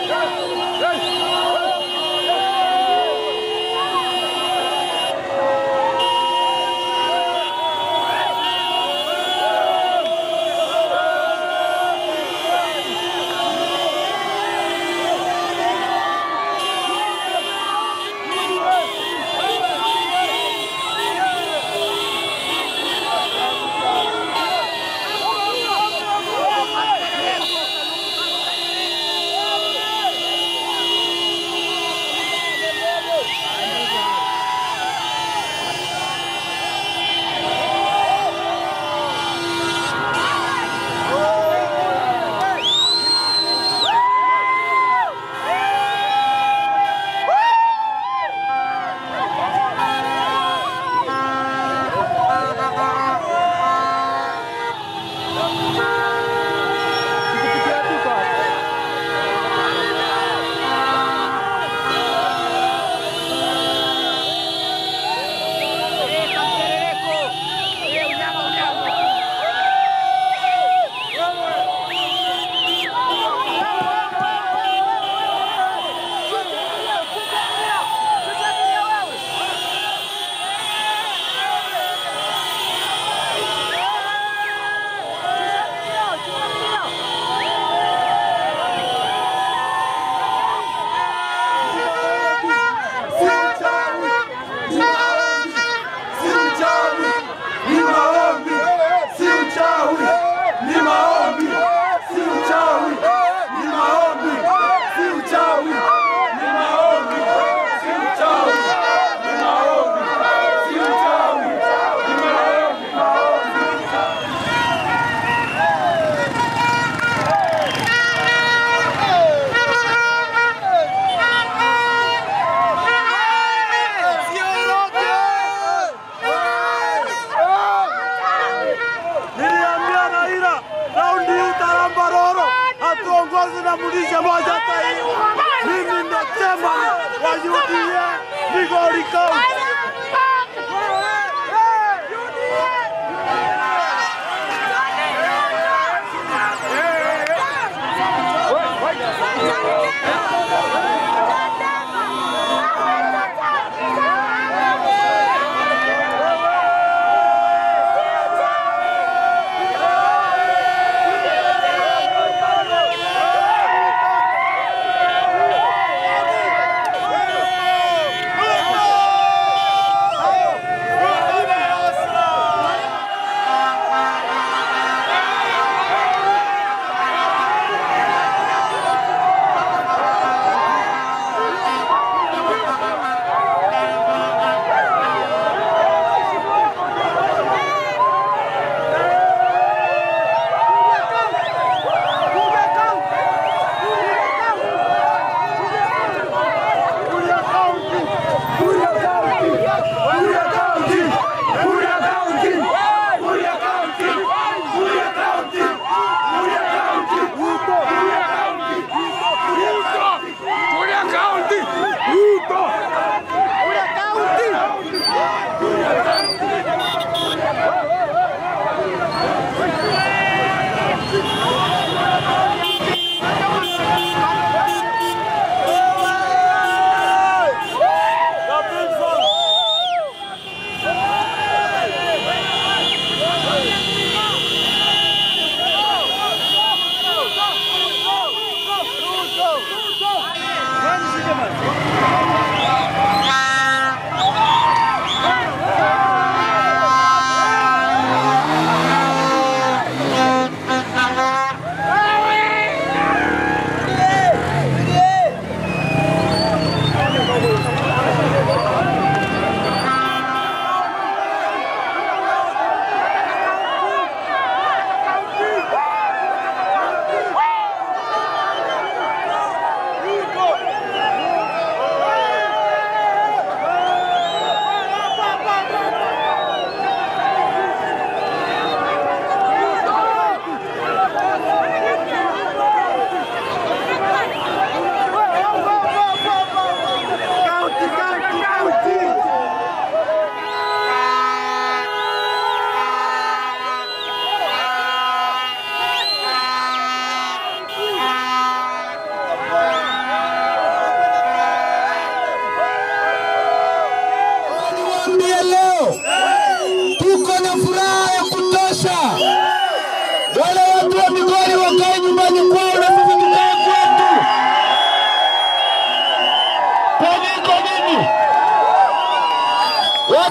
hatuongozi na mlisha moja taifa. Mimi ndo chairman wa UDA Migori County.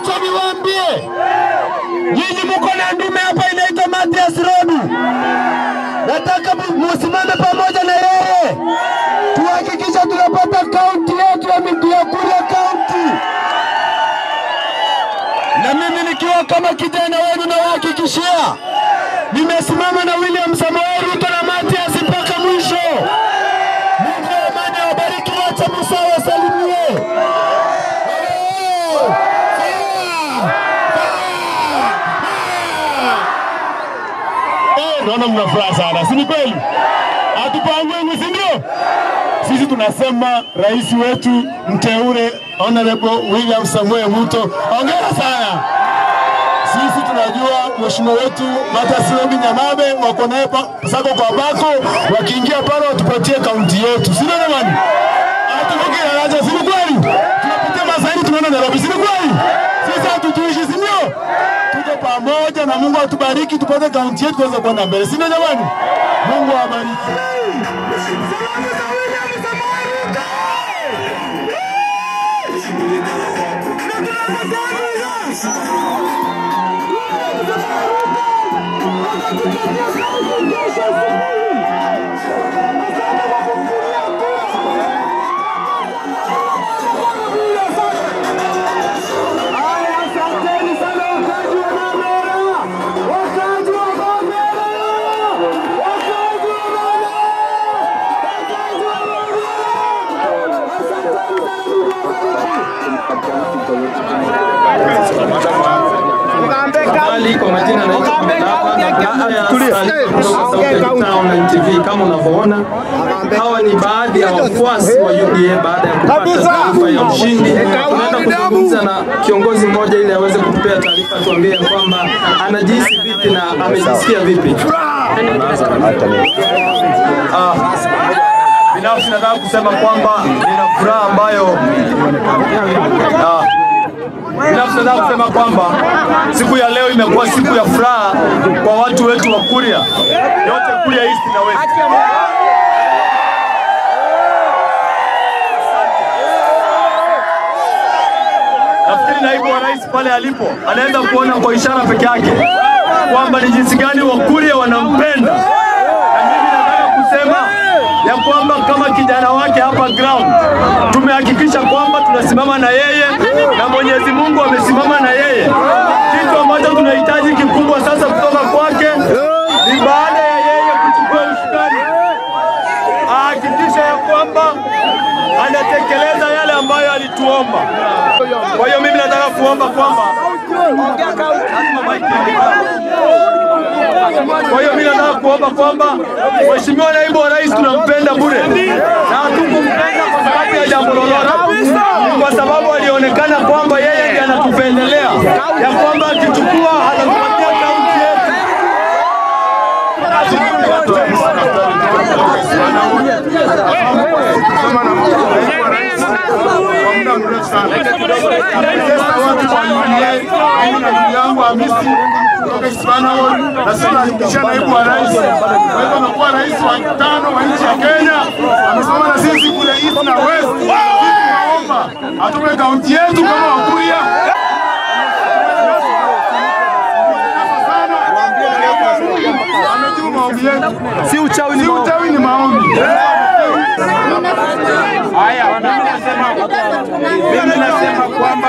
Wacha niwaambie nyinyi, mko na ndume hapa inaitwa Mathias Rodu. Nataka mu- musimame pamoja na yeye, tuhakikisha tunapata kaunti yetu ya Migua Kuria kaunti, na mimi nikiwa kama kijana wenu nawahakikishia nimesimama na William Samoei Ruto na Mathias mpaka mwisho. Mungu wa amani awabariki, wacha Musa wasalimie. Oh! Eh, naona mna furaha sana, si ni kweli? Hatupangwi, si ndio? Sisi tunasema rais wetu mteule Honorable William Samuel Ruto, hongera sana. Sisi tunajua mheshimiwa wetu Mathias Robi Nyamabe wako naye pa- sako kwa bako, wakiingia pale watupatie kaunti yetu, si ndio jamani? Hatuvuki daraja, si ni kweli? Tunapitia masaini tunaenda Nairobi, si ni kweli? Sisi hatutuishi, si ndio? Tuko pamoja na Mungu atubariki, tupate kaunti yetu tuweze kwenda mbele, si ndio jamani? Mungu awabariki. Habari kwa majina naitwa Mdava na baada ya taarifa kutoka Southern Town na NTV kama unavyoona, hawa ni baadhi ya wafuasi wa UDA baada ya kupata taarifa ya ushindi. Tunaenda kuzungumza na kiongozi mmoja ili aweze kutupea taarifa, tuambie ya kwamba anajihisi vipi na amejisikia vipi. Ah, binafsi nataka kusema kwamba nina furaha ambayo ah, binafsi nataka kusema kwamba siku ya leo imekuwa siku ya furaha kwa watu wetu wa Kuria yote, Kuria East na West. Nafikiri naibu wa rais pale alipo anaweza kuona kwa ishara peke yake kwamba ni jinsi gani Wakuria wanampenda, na mimi nataka kusema ya kwamba kama kijana wake hapa ground tumehakikisha kwamba tunasimama na yeye na Mwenyezi Mungu amesimama na yeye. Kitu ambacho tunahitaji kikubwa sasa kutoka kwake ni baada ya yeye kuchukua usukani ahakikisha ya kwamba anatekeleza yale ambayo alituomba. Kwa hiyo mimi nataka kuomba kwamba kwa hiyo mimi nataka kuomba kwamba Mheshimiwa Naibu wa Rais tunampenda bure na hatukumpenda kwa sababu ya jambo lolote, Ni kwa sababu alionekana kwamba yeye ndiye anatupendelea, ya kwamba akichukua atatupatia kaunti yetu. yangu Hamisi kutoka Ispanol na sasa anahakikisha naibu wa rais. Kwa hivyo amekuwa rais wa tano wa nchi ya Kenya, amesoma na sisi kule East na West. Sisi tunaomba atupe kaunti yetu kama Wakuria. Amejibu maombi yetu. Si uchawi ni maombi. Si uchawi ni maombi. Haya, mimi nasema mimi nasema kwamba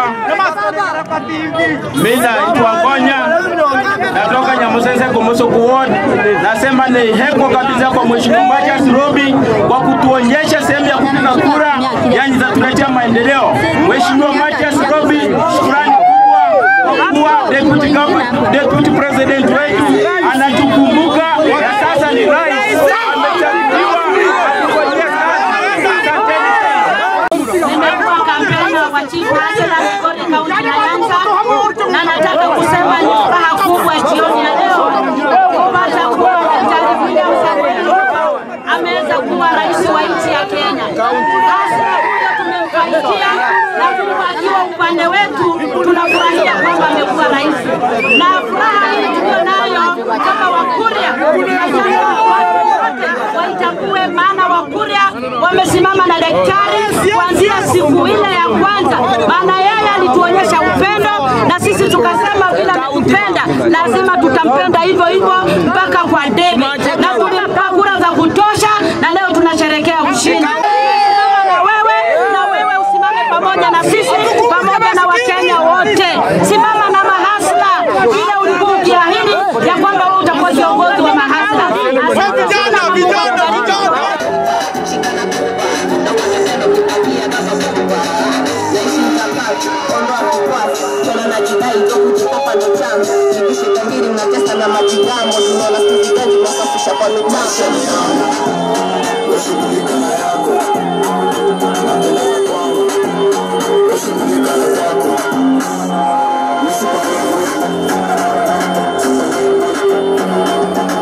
mimi naitwa Gonya, natoka Nyamusese Kumusuku Ward. Nasema ni heko kabisa kwa Mheshimiwa Mathias Robi kwa kutuonyesha sehemu ya kupiga kura, yani za tuletea maendeleo. Mheshimiwa Mathias Robi, shukrani kubwa kwa kuwa deputy government, deputy president wetu anatukumbuka na sasa ni rais amechaguliwa. Atufanyie kazi. Asanteni sana. Nimekuwa kampeni wa chifu Angela Migori kaunti ya Nyanza, na nataka kusema ni furaha kubwa jioni ya leo kupata kuwa Daktari William Samoei Ruto ameweza kuwa rais wa nchi ya Kenya. Basi huyo tumemfaikia na Mungu akiwa upande wetu, tunafurahia kwamba amekuwa rais, na furaha hii tuliyo nayo kama Wakuria na sasa watu wote watambue maana Wakuria wamesimama na daktari kuanzia siku ile ya kwanza, maana yeye alituonyesha upendo na sisi tukasema bila kupenda lazima tutampenda hivyo hivyo mpaka kwa debe, na tulimpa kura za kutosha, na leo tunasherekea ushindi. Simama na wewe na wewe usimame pamoja na sisi pamoja na Wakenya wote. Simama na mahasla vile ulikuwa ukiahidi ya kwamba wewe utakuwa kiongozi wa mahasla. Asante sana, Mungu akubariki.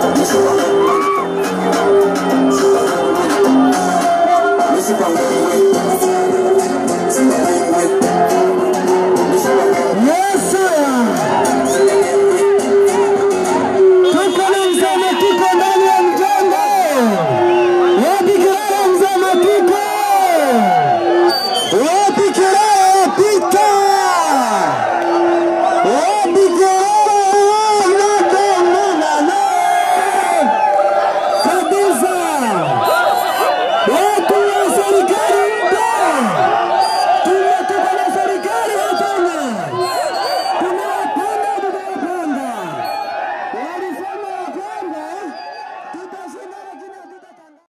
Misipangiwe